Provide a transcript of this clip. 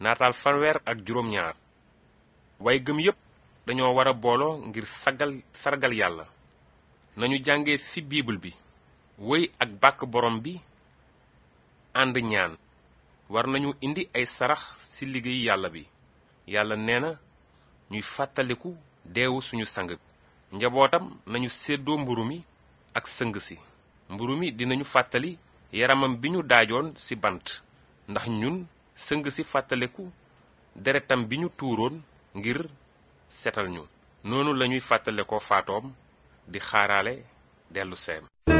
naataal fanweer ak juróom ñaar way gëm yépp dañoo war a booloo ngir sagal sargal yàlla nañu jànge ci biibul bi wéy ak bàkk borom bi ànd ñaan war nañu indi ay sarax ci liggéey yàlla bi yàlla nee na ñuy fàttaliku deewu suñu sang njabootam nañu séddoo mburu mi ak sëng si mburu mi dinañu fàttali yaramam bi ñu daajoon ci bant ndax ñun sëng si fàttaliku deretam bi ñu tuuroon ngir setal ñu noonu lañuy fàttale ko faatoom di xaaraale dellu seem